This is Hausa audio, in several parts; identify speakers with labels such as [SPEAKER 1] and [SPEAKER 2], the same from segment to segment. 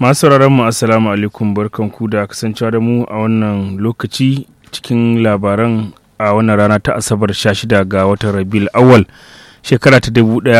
[SPEAKER 1] masu mu assalamu alaikum barkanku da kasancewa da mu a wannan lokaci cikin labaran a wannan rana ta asabar 16 ga watan rabiul awal shekara ta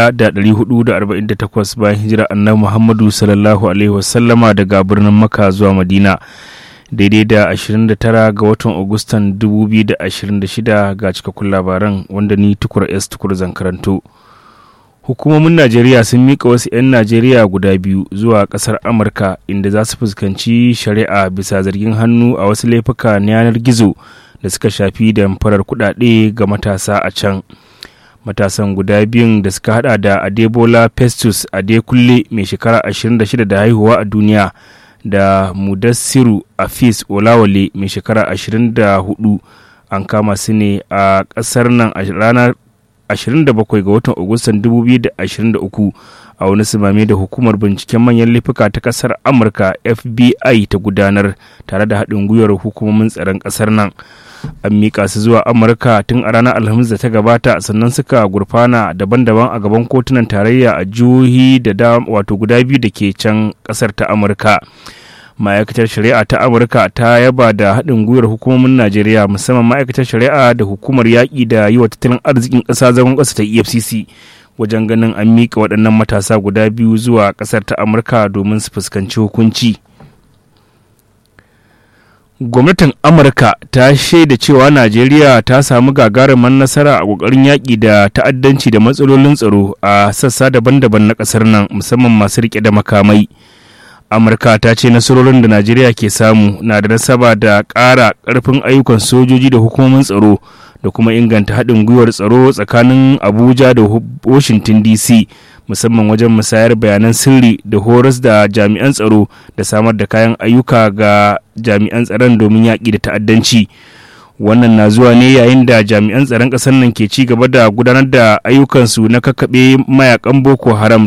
[SPEAKER 1] 1448 bayan hijira annabi muhammadu sallallahu alaihi wasallama daga birnin maka zuwa madina daidai da 29 ga watan agustan 2026 ga cikakkun labaran wanda ni tukur s tukur zan karanto hukumomin najeriya sun mika wasu 'yan najeriya guda biyu zuwa kasar amurka inda za su fuskanci shari'a bisa zargin hannu a wasu laifuka na yanar gizo da suka shafi damfarar kudade ga matasa a can matasan guda biyun da suka hada da adebola festus adekunle mai shekara 26 da haihuwa a duniya da mudassiru afis olawale mai shekara 24 an kama su ne a kasar nan a ranar 27 ga watan agustan 2023 a wani simame da hukumar binciken manyan laifuka ta kasar amurka fbi ta gudanar tare da haɗin gwiwar hukumomin tsaron ƙasar nan an miƙa su zuwa amurka tun a ranar alhamis da ta gabata sannan suka gurfana daban-daban a gaban kotunan tarayya a jihohi da wato guda biyu da ke can ƙasar ta amurka ma'aikatar shari'a ta amurka ta yaba da haɗin gwiwar hukumomin najeriya musamman ma'aikatar shari'a da hukumar yaƙi da yi wa tattalin arzikin ƙasa zagon ƙasa ta efcc wajen ganin an miƙa waɗannan matasa guda biyu zuwa ƙasar ta amurka domin su fuskanci hukunci gwamnatin amurka ta shaida cewa najeriya ta samu gagarumin nasara a ƙoƙarin yaƙi da ta'addanci da matsalolin tsaro a sassa daban-daban na ƙasar nan musamman masu riƙe da makamai amurka ta ce nasarorin da najeriya ke samu na da nasaba da ƙara ƙarfin ayyukan sojoji da hukumomin tsaro da kuma inganta haɗin gwiwar tsaro tsakanin abuja da washington dc musamman wajen musayar bayanan sirri da horas da jami'an tsaro da samar da kayan ayyuka ga jami'an tsaron domin yaƙi da ta'addanci wannan na zuwa ne yayin da jami'an tsaron ƙasar nan ke ci gaba da gudanar da ayyukansu na kakkaɓe mayakan boko haram